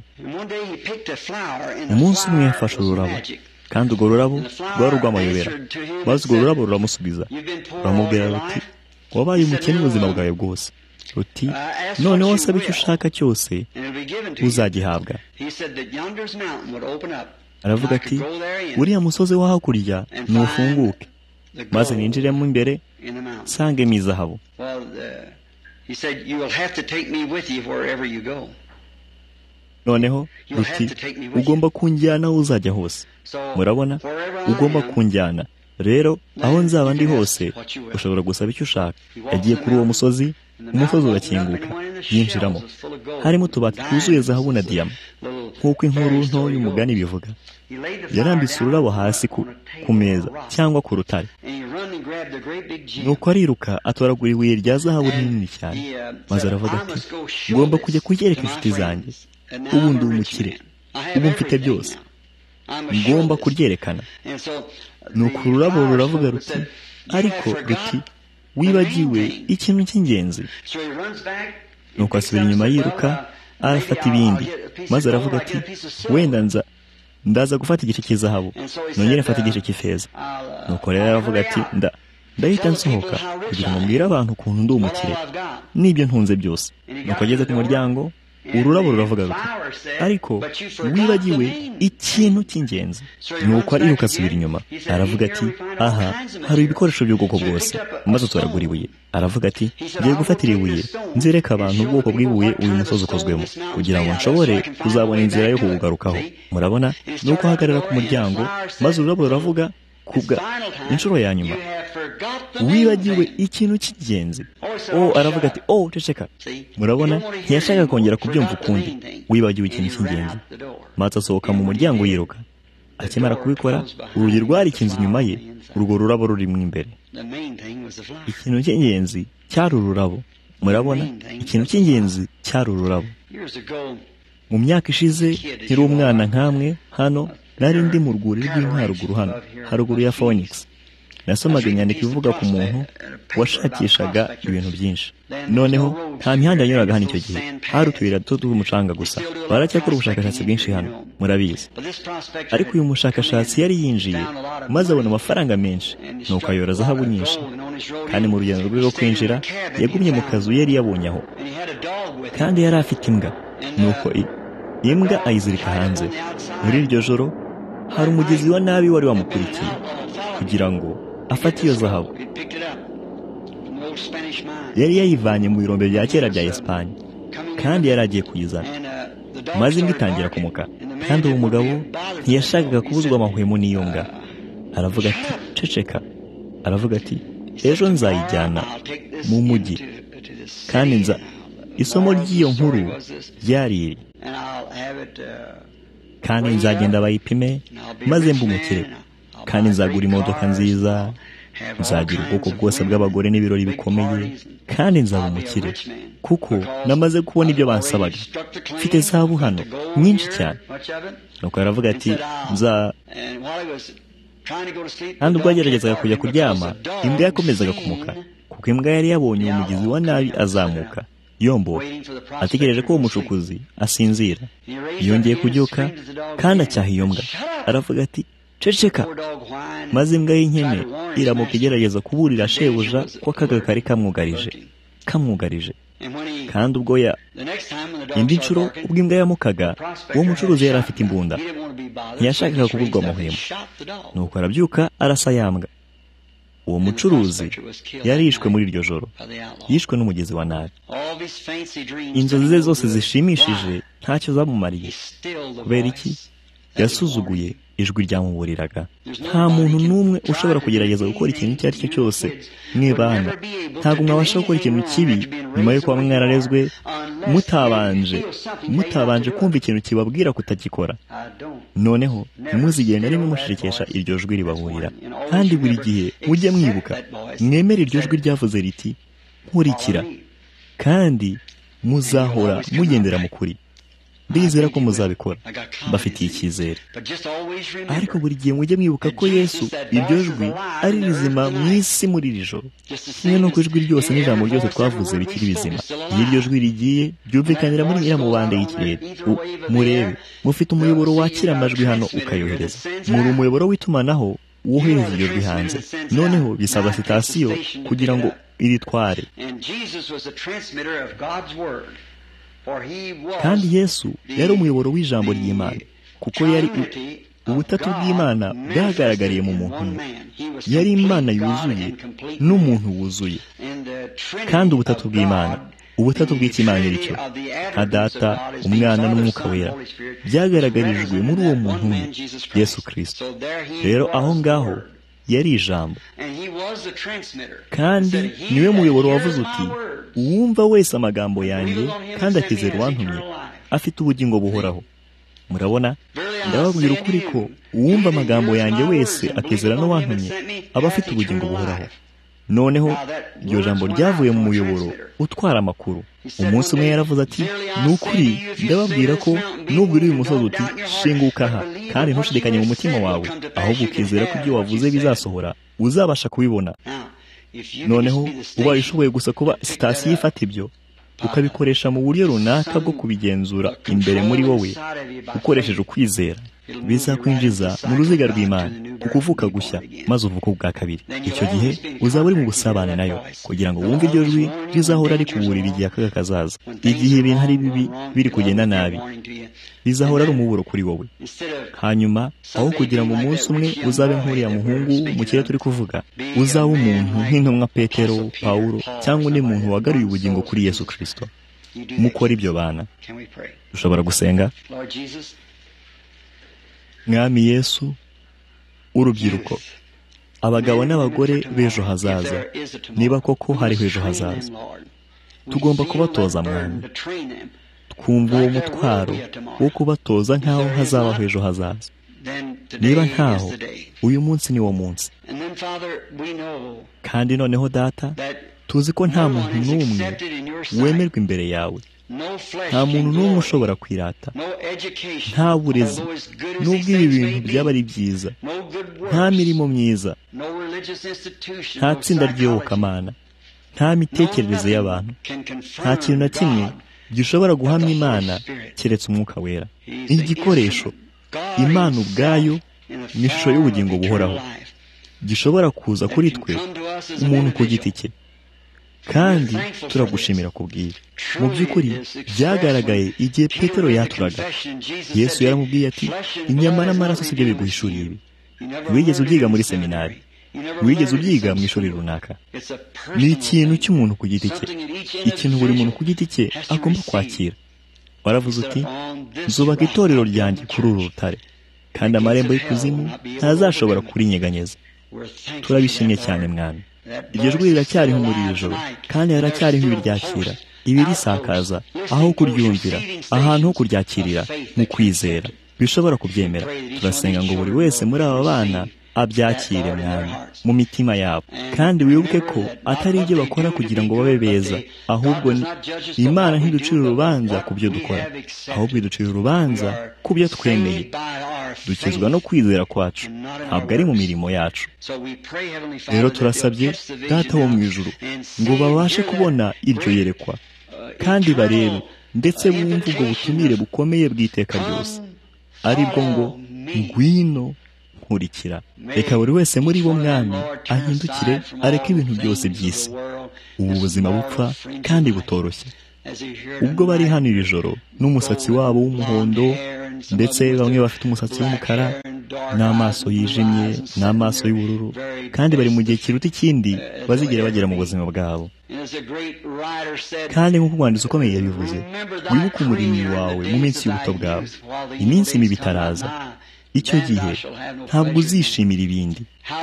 umunsi umwe yafashe ururabo kandi urwo rurabo rwari urw'amayobera maze urwo rurabo ruramusubiza ruramubwira ruti wabaye umukene ubuzima bwawe bwose ruti noneho wasabe icyo ushaka cyose uzagihabwa aravuga ati uriya musozi wo hakurya ntufunguke maze ninjiremo imbere nsangemo izahabu noneho ruti ugomba kunjyana aho uzajya hose murabona ugomba kunjyana rero aho nzaba ndi hose ushobora gusaba icyo ushaka yagiye kuri uwo musozi umusozi urakinguka yinjiramo harimo utubati twuzuye zahabu na diyama nk'uko inkuru nto y'umugani bivuga yarambitse ururabo hasi ku meza cyangwa ku rutare nuko ariruka atoragura ibuye rya zahabu rinini cyane maze aravuga ati ngomba kujya kugereka inshuti zanjye ubu ndi umukire ubu mfite byose ngomba kuryerekana ni ururabo ruravuga ruti ariko ruti wibagiwe ikintu cy'ingenzi nuko asubira inyuma yiruka arafata ibindi maze aravuga ati wenda nza ndaza gufata igice cy'izahabu nongere mfata igice cy'ifeza nuko rero aravuga ati nda ndahita nsohoka kugira ngo mbwire abantu ukuntu ndi umukire n'ibyo ntunze byose nuko ageze ku muryango ururabo ruravuga ruti ariko wibagiwe ikintu cy'ingenzi nuko ariruka asubira inyuma aravuga ati aha hari ibikoresho by'ubwoko bwose maze utoragura ibuye aravuga ati ngiye gufatira ibuye nzereka abantu ubwoko bw'ibuye uyu musozi ukozwemo kugira ngo nshobore kuzabona inzira yo kuwugarukaho murabona ni uko ahagarara ku muryango maze ururabo ruravuga kubwa inshuro ya nyuma wibagiwe ikintu cy'ingenzi o aravuga ati o ceceka murabona ntiyashaka kongera kubyumva ukundi wibagiwe ikintu cy'ingenzi maze asohoka mu muryango yiruka akimara kubikora urugi rwarikinze inyuma ye urwo rurabo rurimo imbere ikintu cy'ingenzi cyari ururabo murabona ikintu cy'ingenzi cyari ururabo mu myaka ishize yari umwana nkamwe hano nari ndi mu rwuri rw'inkaruguru hano haruguru ya Phoenix nasomaga inyandiko ivuga ku muntu washakishaga ibintu byinshi noneho nta mihanda yanyuraga hano icyo gihe hari utuyira duto tw'umucanga gusa baracyakora ubushakashatsi bwinshi hano murabizi ariko uyu mushakashatsi yari yinjiye maze abona amafaranga menshi nuko ayora zahabu nyinshi kandi mu rugendo rwe rwo kwinjira yagumye mu kazu yari yabonye aho kandi yari afite imbwa nuko imbwa ayizirika hanze muri iryo joro hari umugezi wa nabi wari wamukurikiye kugira ngo afate iyo zahabu yari yayivanye mu birombe bya kera bya esipanye kandi yari agiye kuyizana maze imbwa itangira kumuka kandi uwo mugabo ntiyashakaga kubuzwa amahwemo n'iyo mbwa aravuga ati ceceka aravuga ati ejo nzayijyana mu mujyi kandi nza isomo ry'iyo nkuru ryari iri kandi nzagenda bayipime maze mbumukire kandi nzagura imodoka nziza nzagira ubwoko bwose bw'abagore n'ibirori bikomeye kandi nzaba umukire kuko namaze kubona ibyo bansabaga mfite zahabu hano nyinshi cyane nuko aravuga ati nza kandi ubwo yageragezaga kujya kuryama imbwa yakomezaga kumuka kuko imbwa yari yabonye umugezi wa nabi azamuka yomboka ategereje ko uwo mushukuzi asinzira yongeye kubyuka kandi acyaha iyo mbwa aravuga ati ceceka maze imbwa y'inkene iramuka igerageza kuburira shebuja ko akaga kari kamwugarije kamwugarije kandi ubwo ya indi nshuro ubwo imbwa yamukaga uwo mucuruzi yari afite imbunda ntiyashakaga kugurwa amuhema nuko arabyuka arasa yambwa uwo mucuruzi yarishwe muri iryo joro yishwe n'umugezi wa nabi inzozi ze zose zishimishije ntacyo zamumariye kubera iki yasuzuguye ijwi ryamuburiraga nta muntu n'umwe ushobora kugerageza gukora ikintu icyo ari cyo cyose mwibana ntabwo mwabasha gukora ikintu kibi nyuma yo kuba mwararezwe mutabanje mutabanje kumva ikintu kibabwira kutagikora noneho ntimuzigere na rimwe mushirikesha iryo jwi ribahurira kandi buri gihe mujye mwibuka mwemere iryo jwi ryavuze riti nkurikira kandi muzahora mugendera mu kuri ndizera ko muzabikora bafitiye icyizere ariko buri gihe mujye mwibuka ko yesu iryo jwi ari rizima mu isi muri iri joro kimwe n'uko ijwi ryose n'ijambo ryose twavuze bikiri bizima iyo iryo jwi rigiye ryumvikanira muri nyiramubande y'ikirere murebe mufite umuyoboro wakira amajwi hano ukayohereza muri umuyoboro w'itumanaho wohereza iryo jwi hanze noneho bisaba sitasiyo kugira ngo iritware kandi yesu yari umuyoboro w'ijambo ry'imana kuko yari ubutatu bw'imana bwagaragariye mu muntu yari imana yuzuye n'umuntu wuzuye kandi ubutatu bw'imana ubutatu bw'ikimana nicyo nka data umwana n'umwuka wera byagaragarijwe muri uwo muntu umwe yesu kirisito rero aho ngaho yari ijambo kandi niwe muyoboro wavuze uti uwumva wese amagambo yanjye kandi akize uwantumye afite ubugingo buhoraho murabona ndababwira ukuri ko uwumva amagambo yanjye wese akizera n'uwantumye aba afite ubugingo buhoraho noneho iryo jambo ryavuye mu muyoboro utwara amakuru umunsi umwe yaravuze ati ni ukuri ndababwira ko nubwo uri uyu musozi uti shinguka aha kandi ntushidikanye mu mutima wawe ahubwo ukizera ko ibyo wavuze bizasohora uzabasha kubibona noneho ubaye ushoboye gusa kuba sitasiyo ifata ibyo ukabikoresha mu buryo runaka bwo kubigenzura imbere muri wowe ukoresheje ukwizera bizakwinjiza mu ruziga rw'imana ku kuvuka gushya maze uvuka ubwa kabiri icyo gihe uzaba uri mu busabane nayo kugira ngo wumve iryo jwi rizahora rikuburira igihe akaga kazaza igihe ibintu ari bibi biri kugenda nabi bizahora ari umuburo kuri wowe hanyuma aho kugira ngo umunsi umwe uzabe nk'uriya muhungu mu kirere turi kuvuga uzaba umuntu nk'intumwa petero pawulo cyangwa undi muntu wagaruye ubugingo kuri yesu kirisito mukora ibyo bana dushobora gusenga mwami yesu urubyiruko abagabo n'abagore b'ejo hazaza niba koko hariho ejo hazaza tugomba kubatoza mwami twumva uwo mutwaro wo kubatoza nk'aho hazabaho ejo hazaza niba ntaho uyu munsi ni wo munsi kandi noneho data tuzi ko nta muntu n'umwe wemerwa imbere yawe nta muntu n'umwe ushobora kwirata nta burezi n'ubwo ibi bintu byaba ari byiza nta mirimo myiza nta tsinda ry'iyobokamana nta mitekerereze y'abantu nta kintu na kimwe gishobora guhamya imana keretse umwuka wera igikoresho imana ubwayo ni ishusho y'ubugingo buhoraho gishobora kuza kuri twe umuntu ku giti cye kandi turagushimira kubwira mu by'ukuri byagaragaye igihe petero yaturaga yesu yaramubwiye ati inyama n'amaraso si byo biguhishuriye ibi wigeze ubyiga muri seminari wigeze ubyiga mu ishuri runaka ni ikintu cy'umuntu ku giti cye ikintu buri muntu ku giti cye agomba kwakira waravuze uti zubaka itorero ryanjye kuri uru rutare kandi amarembo y'ikuzimu ntazashobora kurinyeganyeza turabishimye cyane mwana iryo jwi riracyariho muri iri joro kandi haracyariho ibiryakira ibirisakaza aho kuryumvira ahantu ho kuryakirira mu kwizera bishobora kubyemera turasenga ngo buri wese muri aba bana abyakire mwana mu mitima yabo kandi wibuke ko atari ibyo bakora kugira ngo babe beza ahubwo imana ntiducire urubanza ku byo dukora ahubwo iducira urubanza ku byo twemeye dukizwa no kwizera kwacu ntabwo ari mu mirimo yacu rero turasabye data wo mu ijuru ngo babashe kubona iryo yerekwa kandi barebe ndetse bumve ubwo butumire bukomeye bw'iteka ryose aribwo ngo ngwino nkurikira reka buri wese muri bo mwami ahindukire areke ibintu byose by'isi ubu buzima bupfa kandi butoroshye ubwo bari hano iri joro n'umusatsi wabo w'umuhondo ndetse bamwe bafite umusatsi w'umukara n'amaso yijimye n'amaso y'ubururu kandi bari mu gihe kiruta ikindi bazigera bagera mu buzima bwabo kandi nk'uko umwanditsi ukomeye yabivuze wibuke umurimyi wawe mu minsi y'ubuto bwawe iminsi mibi itaraza icyo gihe ntabwo uzishimira ibindi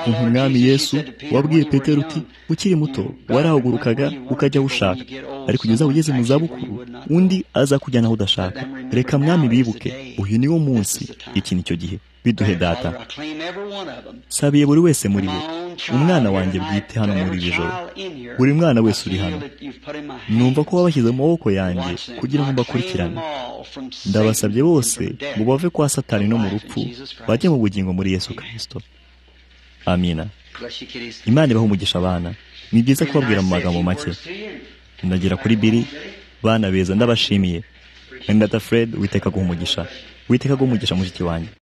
umuntu umwami yesu wabwiye petero uti ukiri muto warahagurukaga ukajya aho ushaka ariko ugeze ugeze mu zabukuru undi aza kujyana aho udashaka reka mwami bibuke uyu ni wo munsi iki ni cyo gihe biduhe data sabiye buri wese muri bo umwana wanjye bwite hano muri iri joro buri mwana wese uri hano numva ko wabashyize mu maboko yanjye kugira ngo mbakurikirane ndabasabye bose ngo bave kwa satani no mu rupfu bajye mu bugingo muri yesu kirisito amina imana ibaha umugisha abana ni byiza kubabwira mu magambo make ndagera kuri biri bana beza ndabashimiye ndata fred witeka guha umugisha witeka guha umugisha mushiki wanjye